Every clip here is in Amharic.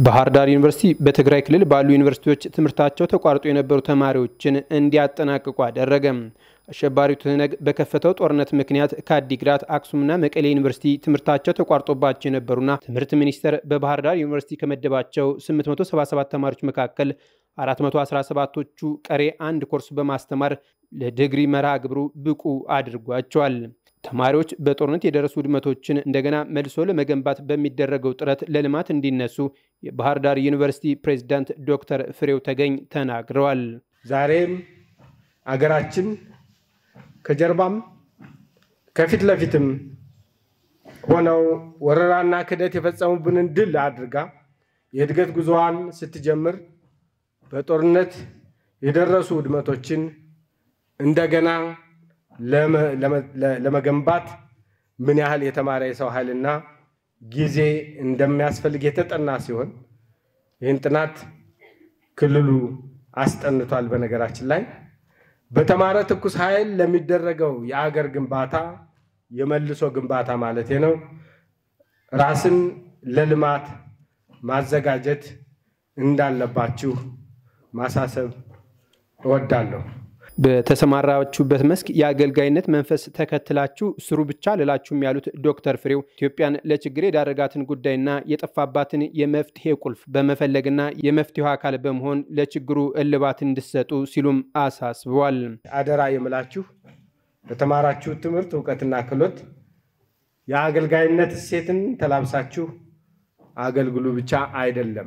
ባህር ዳር ዩኒቨርሲቲ በትግራይ ክልል ባሉ ዩኒቨርሲቲዎች ትምህርታቸው ተቋርጦ የነበሩ ተማሪዎችን እንዲያጠናቅቁ አደረገ። አሸባሪው ትህነግ በከፈተው ጦርነት ምክንያት ከአዲግራት አክሱምና መቀሌ ዩኒቨርሲቲ ትምህርታቸው ተቋርጦባቸው የነበሩና ትምህርት ሚኒስቴር በባህር ዳር ዩኒቨርሲቲ ከመደባቸው 877 ተማሪዎች መካከል 417ቶቹ ቀሬ አንድ ኮርስ በማስተማር ለዲግሪ መርሃ ግብሩ ብቁ አድርጓቸዋል። ተማሪዎች በጦርነት የደረሱ ውድመቶችን እንደገና መልሶ ለመገንባት በሚደረገው ጥረት ለልማት እንዲነሱ የባህር ዳር ዩኒቨርሲቲ ፕሬዝዳንት ዶክተር ፍሬው ተገኝ ተናግረዋል። ዛሬም አገራችን ከጀርባም ከፊት ለፊትም ሆነው ወረራና ክህደት የፈጸሙብንን ድል አድርጋ የእድገት ጉዞዋን ስትጀምር በጦርነት የደረሱ ውድመቶችን እንደገና ለመገንባት ምን ያህል የተማረ የሰው ኃይልና ጊዜ እንደሚያስፈልግ የተጠና ሲሆን ይህን ጥናት ክልሉ አስጠንቷል። በነገራችን ላይ በተማረ ትኩስ ኃይል ለሚደረገው የአገር ግንባታ የመልሶ ግንባታ ማለት ነው ራስን ለልማት ማዘጋጀት እንዳለባችሁ ማሳሰብ እወዳለሁ። በተሰማራችሁበት መስክ የአገልጋይነት መንፈስ ተከትላችሁ ስሩ ብቻ ልላችሁም ያሉት ዶክተር ፍሬው ኢትዮጵያን ለችግር የዳረጋትን ጉዳይና የጠፋባትን የመፍትሄ ቁልፍ በመፈለግና የመፍትሄው አካል በመሆን ለችግሩ እልባት እንዲሰጡ ሲሉም አሳስበዋል። አደራ የምላችሁ በተማራችሁ ትምህርት እውቀትና ክህሎት የአገልጋይነት እሴትን ተላብሳችሁ አገልግሉ ብቻ አይደለም።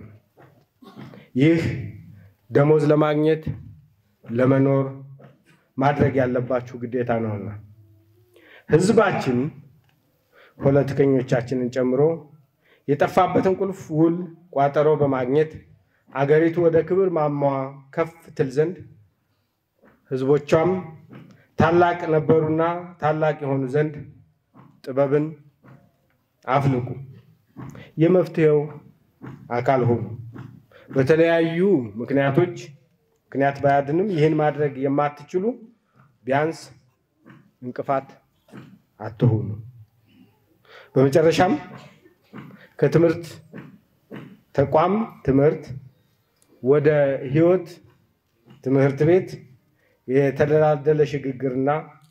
ይህ ደሞዝ ለማግኘት ለመኖር ማድረግ ያለባችሁ ግዴታ ነውና ሕዝባችን ፖለቲከኞቻችንን ጨምሮ የጠፋበትን ቁልፍ ውል ቋጠሮ በማግኘት አገሪቱ ወደ ክብር ማማዋ ከፍ ትል ዘንድ ሕዝቦቿም ታላቅ ነበሩና ታላቅ የሆኑ ዘንድ ጥበብን አፍልቁ፣ የመፍትሄው አካል ሆኑ። በተለያዩ ምክንያቶች ምክንያት ባያድንም ይህን ማድረግ የማትችሉ ቢያንስ እንቅፋት አትሆኑ። በመጨረሻም ከትምህርት ተቋም ትምህርት ወደ ህይወት ትምህርት ቤት የተደላደለ ሽግግርና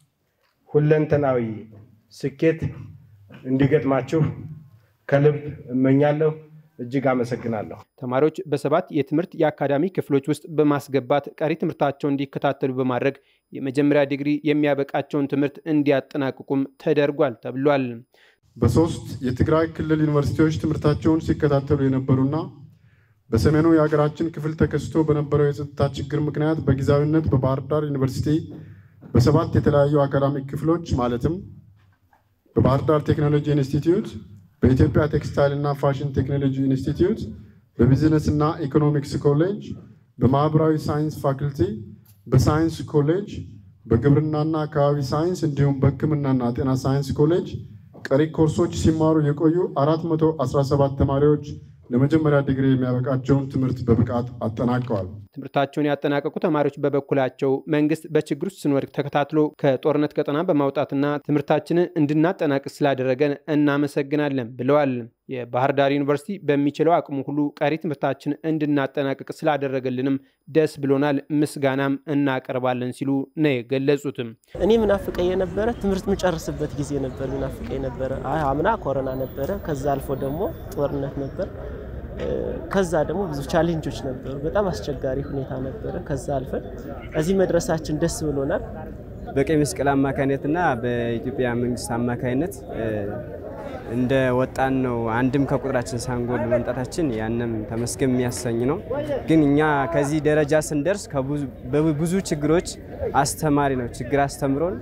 ሁለንተናዊ ስኬት እንዲገጥማችሁ ከልብ እመኛለሁ። እጅግ አመሰግናለሁ። ተማሪዎች በሰባት የትምህርት የአካዳሚ ክፍሎች ውስጥ በማስገባት ቀሪ ትምህርታቸውን እንዲከታተሉ በማድረግ የመጀመሪያ ዲግሪ የሚያበቃቸውን ትምህርት እንዲያጠናቅቁም ተደርጓል ተብሏል። በሶስት የትግራይ ክልል ዩኒቨርሲቲዎች ትምህርታቸውን ሲከታተሉ የነበሩና በሰሜኑ የሀገራችን ክፍል ተከስቶ በነበረው የጸጥታ ችግር ምክንያት በጊዜያዊነት በባህር ዳር ዩኒቨርሲቲ በሰባት የተለያዩ አካዳሚክ ክፍሎች ማለትም በባህር ዳር ቴክኖሎጂ ኢንስቲትዩት በኢትዮጵያ ቴክስታይል እና ፋሽን ቴክኖሎጂ ኢንስቲትዩት፣ በቢዝነስ እና ኢኮኖሚክስ ኮሌጅ፣ በማህበራዊ ሳይንስ ፋክልቲ፣ በሳይንስ ኮሌጅ፣ በግብርናና አካባቢ ሳይንስ እንዲሁም በሕክምናና ጤና ሳይንስ ኮሌጅ ቀሪ ኮርሶች ሲማሩ የቆዩ 417 ተማሪዎች ለመጀመሪያ ዲግሪ የሚያበቃቸውን ትምህርት በብቃት አጠናቀዋል። ትምህርታቸውን ያጠናቀቁ ተማሪዎች በበኩላቸው መንግስት በችግር ውስጥ ስንወድቅ ተከታትሎ ከጦርነት ቀጠና በማውጣትና ትምህርታችንን እንድናጠናቅቅ ስላደረገን እናመሰግናለን ብለዋል። የባህር ዳር ዩኒቨርሲቲ በሚችለው አቅሙ ሁሉ ቀሪ ትምህርታችን እንድናጠናቅቅ ስላደረገልንም ደስ ብሎናል፣ ምስጋናም እናቀርባለን ሲሉ ነው የገለጹትም። እኔ ምናፍቀኝ የነበረ ትምህርት የምጨርስበት ጊዜ ነበር። ምናፍቀኝ ነበረ። አምና ኮሮና ነበረ። ከዛ አልፎ ደግሞ ጦርነት ነበር። ከዛ ደግሞ ብዙ ቻሌንጆች ነበሩ። በጣም አስቸጋሪ ሁኔታ ነበረ። ከዛ አልፈን እዚህ መድረሳችን ደስ ብሎናል። በቀይ መስቀል አማካይነትና በኢትዮጵያ መንግስት አማካይነት እንደ ወጣን ነው አንድም ከቁጥራችን ሳንጎል መምጣታችን ያንም ተመስገን የሚያሰኝ ነው። ግን እኛ ከዚህ ደረጃ ስንደርስ በብዙ ችግሮች አስተማሪ ነው ችግር አስተምሮን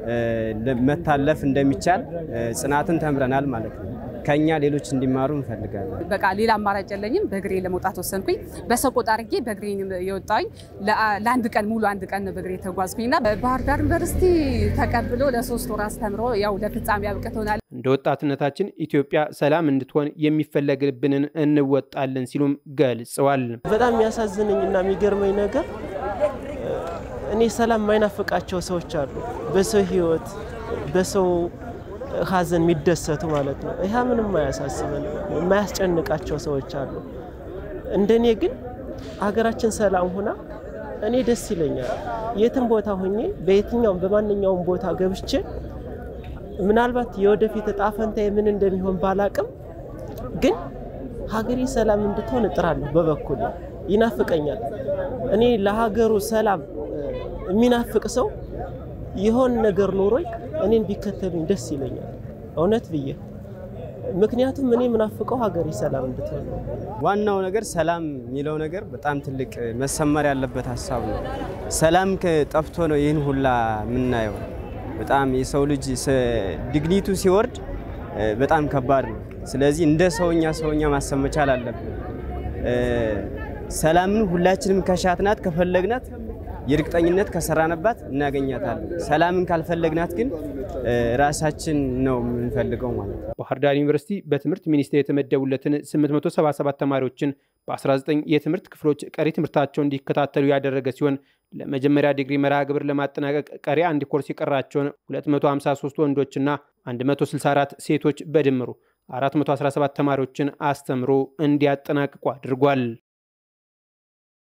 መታለፍ እንደሚቻል ጽናትን ተምረናል ማለት ነው። ከኛ ሌሎች እንዲማሩ እንፈልጋለን። በቃ ሌላ አማራጭ የለኝም። በእግሬ ለመውጣት ወሰንኩኝ። በሰቆጣ አድርጌ በእግሬ የወጣኝ ለአንድ ቀን ሙሉ አንድ ቀን በእግሬ ተጓዝኩኝና ባህር ዳር ዩኒቨርሲቲ ተቀብሎ ለሶስት ወር አስተምሮ ያው ለፍጻሜ አብቅቶናል። እንደ ወጣትነታችን ኢትዮጵያ ሰላም እንድትሆን የሚፈለግብንን እንወጣለን ሲሉም ገልጸዋል። በጣም የሚያሳዝነኝ እና የሚገርመኝ ነገር እኔ ሰላም የማይናፍቃቸው ሰዎች አሉ። በሰው ህይወት በሰው ሀዘን የሚደሰቱ ማለት ነው። ይህ ምንም የማያሳስበን የማያስጨንቃቸው ሰዎች አሉ። እንደኔ ግን ሀገራችን ሰላም ሆና እኔ ደስ ይለኛል። የትም ቦታ ሆኜ በየትኛውም በማንኛውም ቦታ ገብቼ ምናልባት የወደፊት እጣ ፈንታዬ ምን እንደሚሆን ባላቅም ግን ሀገሬ ሰላም እንድትሆን እጥራለሁ። በበኩል ይናፍቀኛል። እኔ ለሀገሩ ሰላም የሚናፍቅ ሰው የሆን ነገር ኖሮኝ እኔን ቢከተሉኝ ደስ ይለኛል፣ እውነት ብዬ። ምክንያቱም እኔ የምናፍቀው ሀገሬ ሰላም እንድትሆን ነው። ዋናው ነገር ሰላም የሚለው ነገር በጣም ትልቅ መሰመር ያለበት ሀሳብ ነው። ሰላም ጠፍቶ ነው ይህን ሁላ የምናየው። በጣም የሰው ልጅ ዲግኒቱ ሲወርድ በጣም ከባድ ነው። ስለዚህ እንደ ሰውኛ ሰውኛ ማሰብ መቻል አለብን። ሰላምን ሁላችንም ከሻትናት ከፈለግናት የእርግጠኝነት ከሰራንባት እናገኛታለን። ሰላምን ካልፈለግናት ግን ራሳችን ነው የምንፈልገው ማለት ነው። ባህር ዳር ዩኒቨርሲቲ በትምህርት ሚኒስቴር የተመደቡለትን 877 ተማሪዎችን በ19 የትምህርት ክፍሎች ቀሪ ትምህርታቸውን እንዲከታተሉ ያደረገ ሲሆን ለመጀመሪያ ዲግሪ መርሃ ግብር ለማጠናቀቅ ቀሪ አንድ ኮርስ የቀራቸውን 253 ወንዶችና 164 ሴቶች በድምሩ 417 ተማሪዎችን አስተምሮ እንዲያጠናቅቁ አድርጓል።